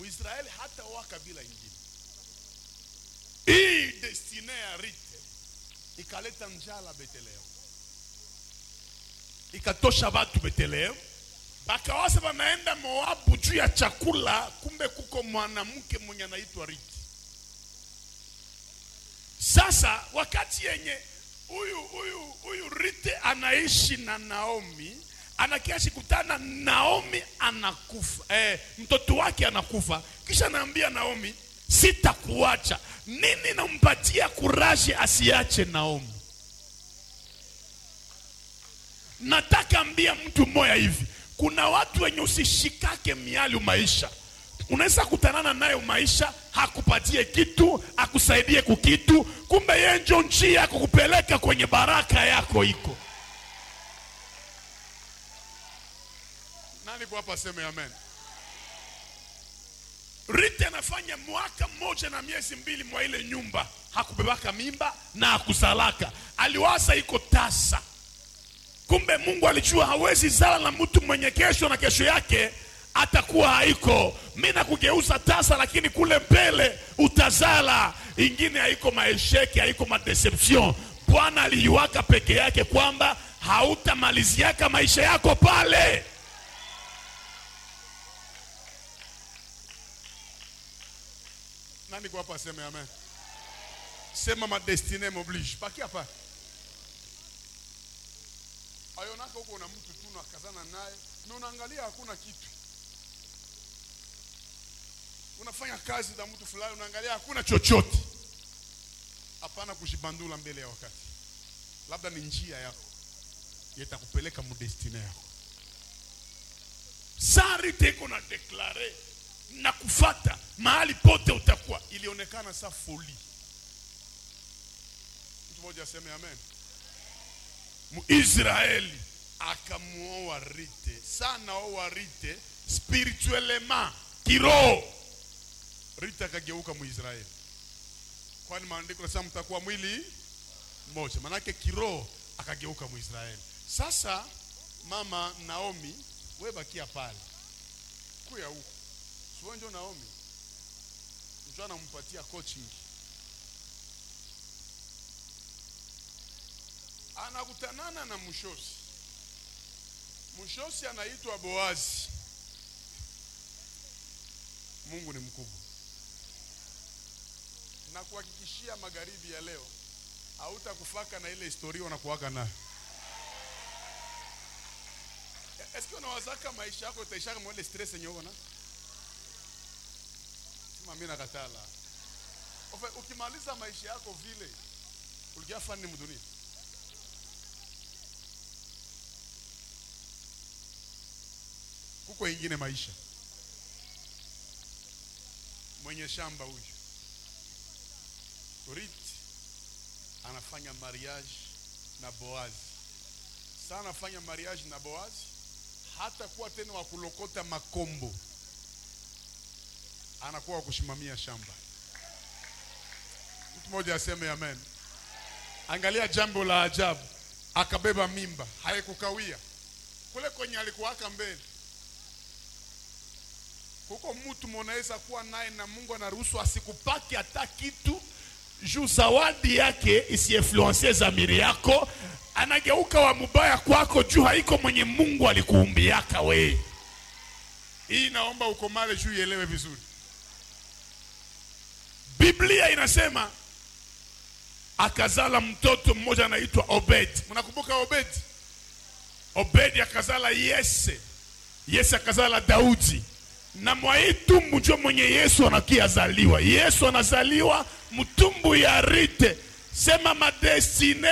Mwisraeli hata oa kabila ingine. Hii destine ya Rite ikaleta njala Bethlehemu, ikatosha watu Bethlehemu, bakawasa wanaenda Moabu juu ya chakula, kumbe kuko mwanamke mwenye anaitwa Rite. Sasa wakati yenye huyu huyu huyu Rite anaishi na Naomi, anakiashi kutana Naomi anakufa, eh, mtoto wake anakufa, kisha anaambia Naomi, sitakuacha. Nini nampatia kuraji asiache Naomi? Nataka ambia mtu mmoja hivi, kuna watu wenye usishikake miali maisha unaweza kutanana nayo maisha hakupatie kitu akusaidie kukitu, kumbe yeye njo njia ya kukupeleka kwenye baraka yako iko. Nani kwa hapa seme amen? Rite anafanya mwaka mmoja na miezi mbili mwa ile nyumba, hakubebaka mimba na hakusalaka, aliwaza iko tasa. Kumbe Mungu alijua hawezi zala na mtu mwenye kesho na kesho yake atakuwa haiko. Mi nakugeuza tasa, lakini kule mbele utazala ingine. Haiko maesheki, haiko madeception. Bwana aliiwaka peke yake kwamba hautamaliziaka maisha yako pale. Nani kwa hapa sema amen? Sema ma destine m'oblige. Baki hapa. Ayonaka huko na mtu tu nakazana naye na unaangalia hakuna kitu unafanya kazi za mtu fulani, unaangalia hakuna chochote. Hapana kujibandula mbele ya wakati, labda ni njia yako yetakupeleka mudestine yako. Sari teko na deklare na kufata mahali pote utakuwa, ilionekana sa foli. Mtu mmoja aseme amen. Muisraeli akamuoa Rite, sana oa Rite spirituellement, kiroho Rita akageuka Mwisraeli, kwani maandiko nasema mtakuwa mwili mmoja, manake kiroho akageuka Mwisraeli. Sasa mama Naomi, we bakia pale kuya huku, sio ndio? Naomi mtu anampatia coaching, anakutanana na mshosi. Mshosi anaitwa Boazi. Mungu ni mkubwa na kuhakikishia magharibi ya leo hautakufaka na ile historia unakuwaka nayo. Eske unawazaka maisha yako itaishaka mwele stress yenye uko na sema mimi nakatala. Ofe, ukimaliza maisha yako vile ulikia fani mdunia kuko ingine maisha mwenye shamba huyu Rit anafanya mariage na Boazi. Sasa anafanya mariage na Boazi, hata kuwa tena wa kulokota makombo, anakuwa wa kusimamia shamba. Mtu mmoja aseme amen. Angalia jambo la ajabu, akabeba mimba, haikukawia kule kwenye alikuwaka mbele kuko mtu mnaweza kuwa naye na Mungu anaruhusu asikupake hata kitu juu zawadi yake isiinfluencie zamiri yako, anageuka wa mubaya kwako juu haiko mwenye Mungu alikuumbiaka we. Hii naomba ukomale juu ielewe vizuri. Biblia inasema akazala mtoto mmoja anaitwa Obed. Mnakumbuka Obed? Obedi akazala Yese, Yese akazala Daudi na mwai tumbu njo mwenye Yesu anakiazaliwa. Yesu anazaliwa mtumbu ya Rite. Sema madestine.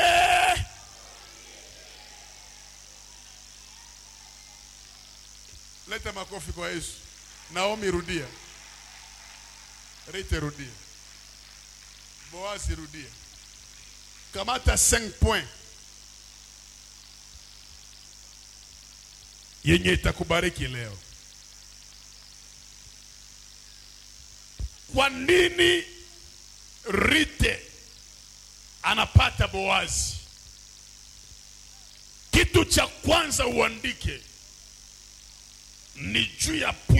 Leta makofi kwa Yesu. Naomi rudia, Rite rudia, Boazi rudia, kamata 5 point yenye itakubariki leo. Kwa nini Rite anapata Boazi? Kitu cha kwanza uandike ni juu ya